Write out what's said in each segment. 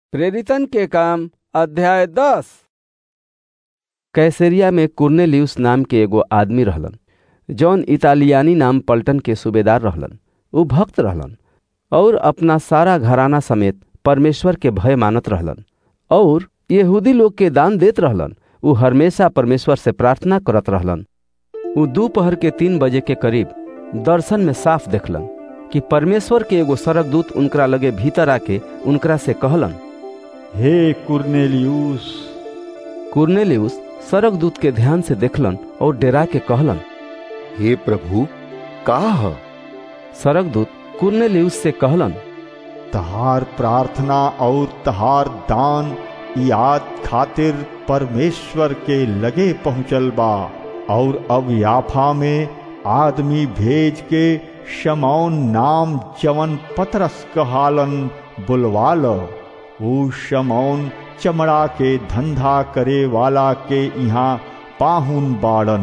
प्रेरितन के काम अध्याय दस कैसरिया में कुर्नेलियुस नाम के एगो आदमी रहलन जौन इतालियानी नाम पलटन के सूबेदार रहलन उ भक्त रहलन और अपना सारा घराना समेत परमेश्वर के भय मानत रहलन और यहूदी लोग के दान देत रहलन उ हमेशा परमेश्वर से प्रार्थना करत रहलन उ दोपहर के तीन बजे के करीब दर्शन में साफ देखलन कि परमेश्वर के एगो सरक दूत उनकरा लगे भीतर आके उनकरा से कहलन हे कुर्नेलियुस कुर्नेलियुस सरक दूत के ध्यान से देखलन और डेरा के कहलन हे प्रभु का ह सरक दूत कुर्नेलियुस से कहलन तहार प्रार्थना और तहार दान याद खातिर परमेश्वर के लगे पहुँचल बा और अब याफा में आदमी भेज के शमौन नाम जवन पतरस कहालन बुलवा लो ऊ शमौन चमड़ा के धंधा करे वाला के यहाँ पाहुन बाड़न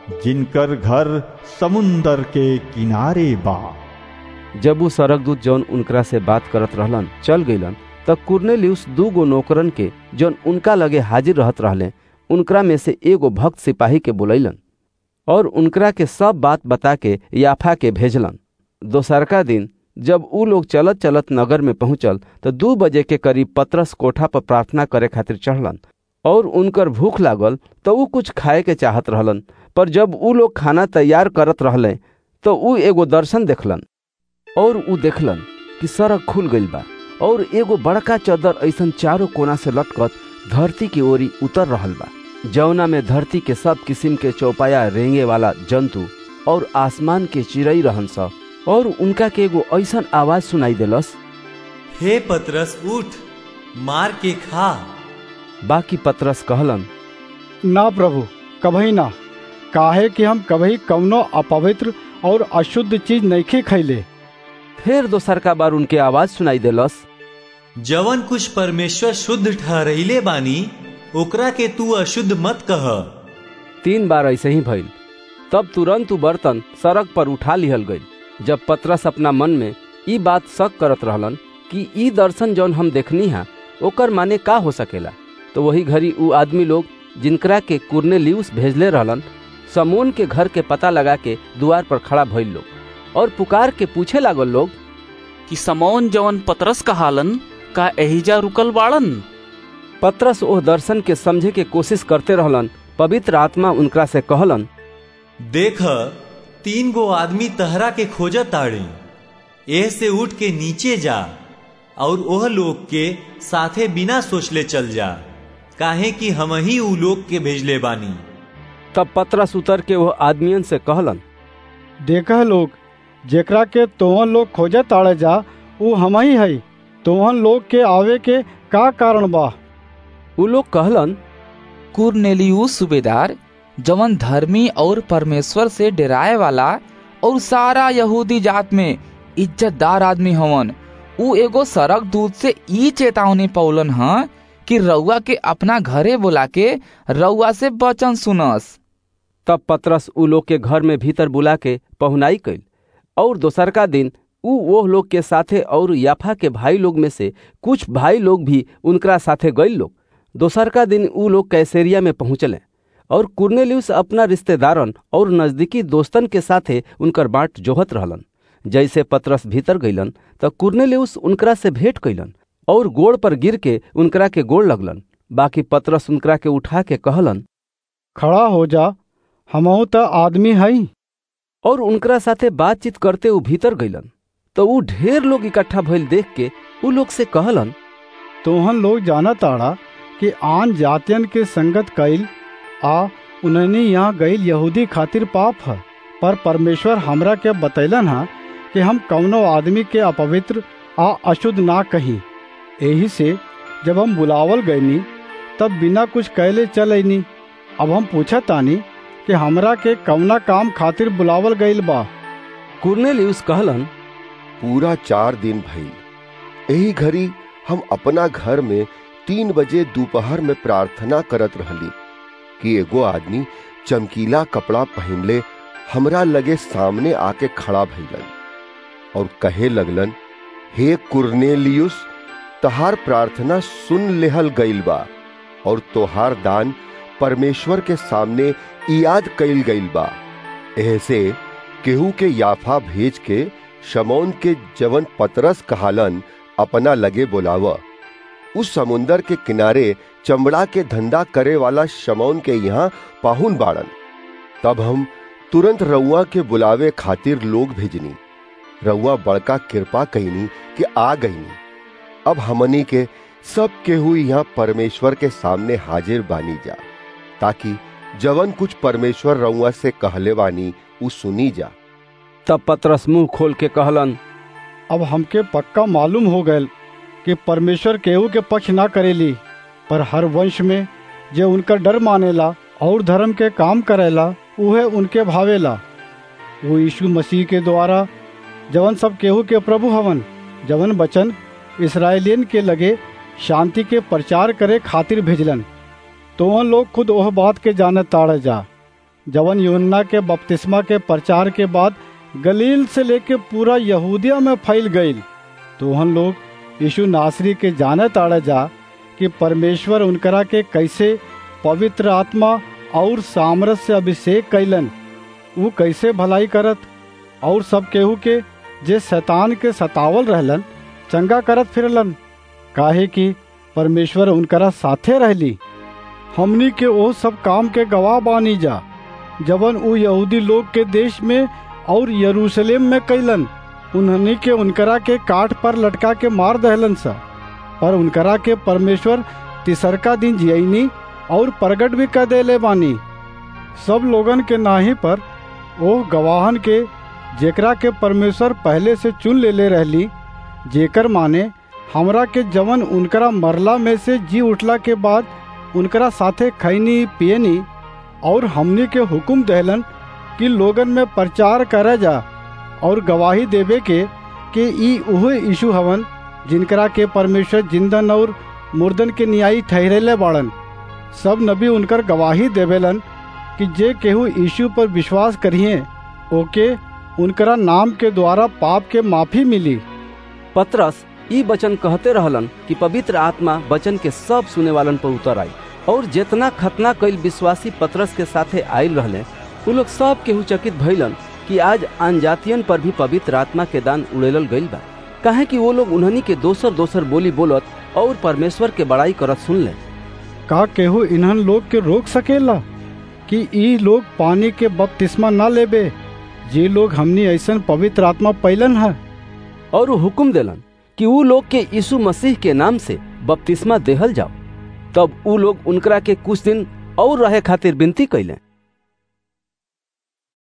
जिनकर घर समुंदर के किनारे बा जब उ सरक दूत जौन उनकरा से बात करत रहलन चल गईलन तब कुर्नेलियुस दू गो नौकरन के जौन उनका लगे हाजिर रहत रहले उनकरा में से एगो भक्त सिपाही के बुलैलन और उनकरा के सब बात बता के याफा के भेजलन दोसरका दिन जब उ लोग चलत चलत नगर में पहुंचल तो दू बजे के करीब पतरस कोठा पर प्रार्थना करे खातिर चढ़लन और उनकर भूख लागल तो उ कुछ खाए के चाहत रहलन पर जब उ लोग खाना तैयार करत रहले तो उ एगो दर्शन देखलन और उ देखलन कि सड़क खुल गईल बा और एगो बड़का चदर ऐसन चारों कोना से लटकत धरती की ओरी उतर रहल बा जौना में धरती के सब किस्म के चौपाया रेंगे वाला जंतु और आसमान के चिड़ई रहन स और उनका के एगो ऐसन आवाज सुनाई देलस हे पतरस उठ मार के खा बाकी पतरस कहलन ना प्रभु कभी ना काहे कि हम कभी कवनो अपवित्र और अशुद्ध चीज नइखे खैले फिर दोसरका बार उनके आवाज सुनाई देलस जवन कुछ परमेश्वर शुद्ध ठहरैले बानी ओकरा के तू अशुद्ध मत कह तीन बार ऐसे ही भइल तब तुरंत उ बर्तन सड़क पर उठा लिहल गई जब पतरस अपना मन में ई बात शक करत रहलन कि ई दर्शन जौन हम देखनी हा ओकर माने का हो सकेला तो वही घड़ी उ आदमी लोग जिनकरा के कुर्नेलियुस भेजले रहलन समोन के घर के पता लगा के द्वार पर खड़ा भइल लोग और पुकार के पूछे लागल लोग कि समौन जवन पतरस कहालन का एहिजा रुकल बाड़न पतरस ओह दर्शन के समझे के कोशिश करते रहलन पवित्र आत्मा उनकरा से कहलन देख तीन गो आदमी तहरा के खोजत ताड़े एह से उठ के नीचे जा और ओह लोग के साथे बिना सोचले चल जा काहे कि हम ही उ लोग के भेजले बानी तब पतरस उतर के वह आदमियन से कहलन देखह लोग जेकरा के तोहन लोग खोजे ताड़े जा ऊ हम ही है तोहन लोग के आवे के का कारण बा उ लोग कहलन कुरनेलियुस सूबेदार जवन धर्मी और परमेश्वर से डराए वाला और सारा यहूदी जात में इज्जतदार आदमी हवन उ एगो सड़क दूत से ई चेतावनी पौलन ह कि रउआ के अपना घरे बुला के रउआ से वचन सुनस तब पतरस उ लोग के घर में भीतर बुला के पहुनाई कैल और दोसरका दिन उ वो लोग के साथे और याफा के भाई लोग में से कुछ भाई लोग भी उनकरा साथे गईल लोग दोसरका दिन उ लोग कैसेरिया में पहुंचले और कुर्नेलियुस अपना रिश्तेदारन और नजदीकी दोस्तन के साथे उनकर बाट जोहत रहलन जैसे पतरस भीतर गईलन त कुर्नेलियुस उनकरा से भेंट कैलन और गोड़ पर गिर के उनकरा के गोड़ लगलन बाकी पतरस उनकरा के उठा के कहलन खड़ा हो जा हमहू त आदमी हई और उनकरा साथे बातचीत करते उ भीतर गईलन तो उ ढेर लोग इकट्ठा भइल देख के उ लोग से कहलन तोहन लोग जाना ताड़ा कि आन जातियन के संगत कईल आ उन्हनी यहाँ गईल यहूदी खातिर पाप है पर परमेश्वर हमरा के बतैलन है कि हम कौनो आदमी के अपवित्र आ अशुद्ध ना कही यही से जब हम बुलावल गईनी तब बिना कुछ कहले चल अनी अब हम पूछा तानी कि हमरा के कौना काम खातिर बुलावल गईल बा कुर्नेलियुस कहलन पूरा चार दिन भइल यही घड़ी हम अपना घर में तीन बजे दोपहर में प्रार्थना करत रहली कि एगो आदमी चमकीला कपड़ा पहनले हमरा लगे सामने आके खड़ा भइलन और कहे लगलन हे कुर्नेलियुस तहार प्रार्थना सुन लेहल गईल बा और तोहार दान परमेश्वर के सामने याद कईल गईल बा ऐसे केहू के याफा भेज के शमौन के जवन पतरस कहालन अपना लगे बोलाव उस समुंदर के किनारे चमड़ा के धंधा करे वाला शमौन के यहाँ पाहुन बाड़न तब हम तुरंत रउआ के बुलावे खातिर लोग भेजनी रउआ बड़का कृपा कईनी कि आ गईनी अब हमनी के सब केहू यहाँ परमेश्वर के सामने हाजिर बानी जा ताकि जवन कुछ परमेश्वर रउआ से कहले बानी उ सुनी जा तब पतरस मुंह खोल के कहलन अब हमके पक्का मालूम हो गयल कि परमेश्वर केहू के पक्ष ना करेली पर हर वंश में जे उनका डर मानेला और धर्म के काम करेला उहे उनके भावेला वो यीशु मसीह के द्वारा जवन सब केहू के प्रभु हवन जवन वचन इसराइलियन के लगे शांति के प्रचार करे खातिर भेजलन तो वह लोग खुद ओह बात के जाने ताड़े जा जवन यूहन्ना के बपतिस्मा के प्रचार के बाद गलील से लेके पूरा यहूदिया में फैल गईल तो हम लोग यीशु नासरी के जाने ताड़े जा कि परमेश्वर उनकरा के कैसे पवित्र आत्मा और सामरस से अभिषेक कैलन वो कैसे भलाई करत और सब केहू के जे शैतान के सतावल रहलन चंगा करत फिरलन काहे कि परमेश्वर उनकरा साथे रहली हमनी के ओ सब काम के गवाह बानी जा जवन उ यहूदी लोग के देश में और यरूशलेम में कैलन उन्हनी के उनकरा के काठ पर लटका के मार दहलन सा पर उनकरा के परमेश्वर तिसरका दिन जियनी और प्रगट भी कर देले बानी सब लोगन के नाही पर ओह गवाहन के जेकरा के परमेश्वर पहले से चुन ले ले रहली जेकर माने हमरा के जवन उनकरा मरला में से जी उठला के बाद उनकरा साथे खैनी पियनी और हमनी के हुक्म दहलन कि लोगन में प्रचार करे जा और गवाही देवे के कि ई उहे यीशु हवन जिनकरा के परमेश्वर जिंदन और मुर्दन के न्यायी ठहरेले बाड़न सब नबी उनकर गवाही देवेलन कि जे केहू यीशु पर विश्वास करिए ओके उनकरा नाम के द्वारा पाप के माफी मिली पतरस ई वचन कहते रहलन कि पवित्र आत्मा वचन के सब सुने वालन पर उतर आई और जितना खतना कईल विश्वासी पतरस के साथे आयल रहले उ लोग सब केहू चकित भइलन कि आज अनजातियन पर भी पवित्र आत्मा के दान उड़ेलल गईल बा काहे कि वो लोग उन्हनी के दोसर दोसर बोली बोलत और परमेश्वर के बड़ाई करत सुन ले का केहू इन्हन लोग के रोक सकेला कि ई लोग पानी के बपतिस्मा ना लेबे जे लोग हमनी ऐसन पवित्र आत्मा पैलन है और वो हुक्म देलन कि उ लोग के यीशु मसीह के नाम से बपतिस्मा देहल जाओ तब उ लोग उनकरा के कुछ दिन और रहे खातिर विनती कैले